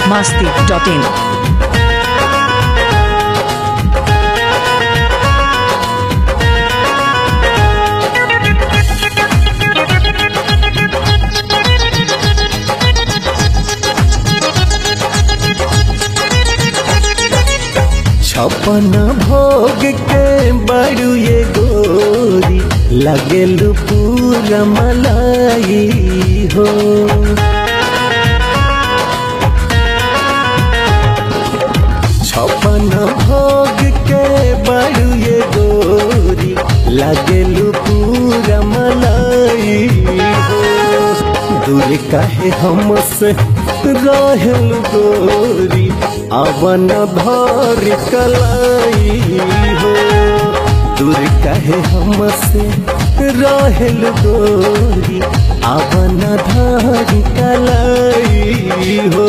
masti.in. छपन भोग के बड़ू ये गोरी लगेलू पूरा मलाई हो छपन भोग के बड़ू ये गोरी लगेलू पूरा मलाई हो दूर काहे हमसे रहल गोरी अवन भर कलाई हो दूर काहे हमसे रहल गोरी अवन धर कलाई हो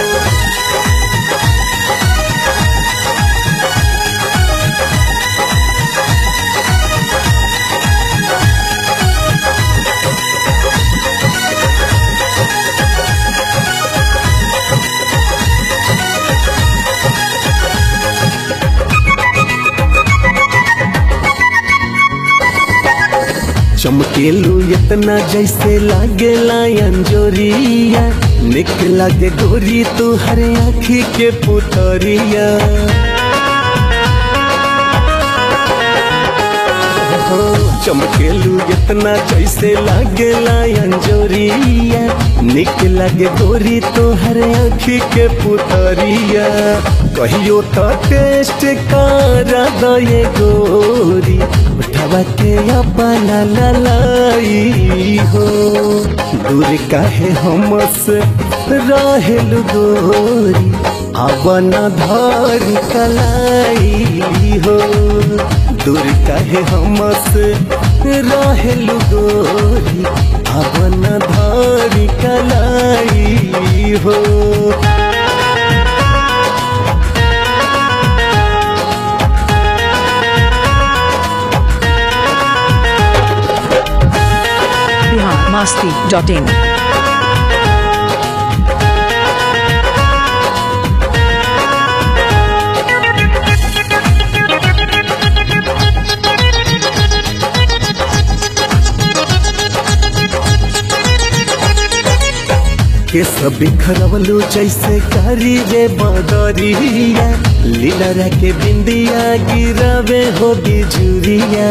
चमकेलू इतना जैसे लागे अंजोरिया निक लागे गोरी तू हर आँखी के पुतरिया हो, चमकेलू इतना जैसे लागे अंजोरिया निक लागे गोरी तो हर आँखी के पुतरिया कहियो तो टेस्ट करा दये गोरी उठावा के अपना ललाई हो दूर काहे हमसे रहेल गोरी अवन धर कलाई हो दूर काहे हमसे रहेल गोरी अवन धर कलाई हो Bihar masti.in. के सब बिखरवलू जैसे करी रे बदरिया लीला के बिंदिया गिरवे हो बिजुरिया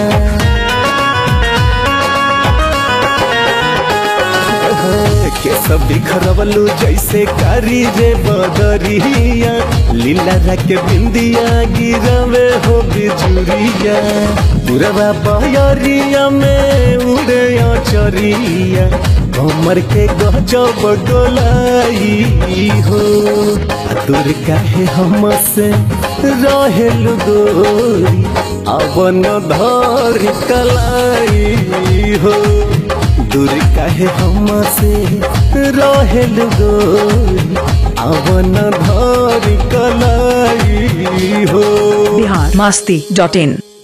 के सब बिखरवलू जैसे करी रे बदरिया लीला के बिंदिया गिरवे हो बिजुरिया पुरवा बयरिया में उड़े चरिया कमर के गजब गोलाई हो दूर काहे हमसे रहेल गोरी अवन धर कलाई हो दूर काहे हमसे रहेल गोरी अवन धर कलाई हो Bihar masti.in.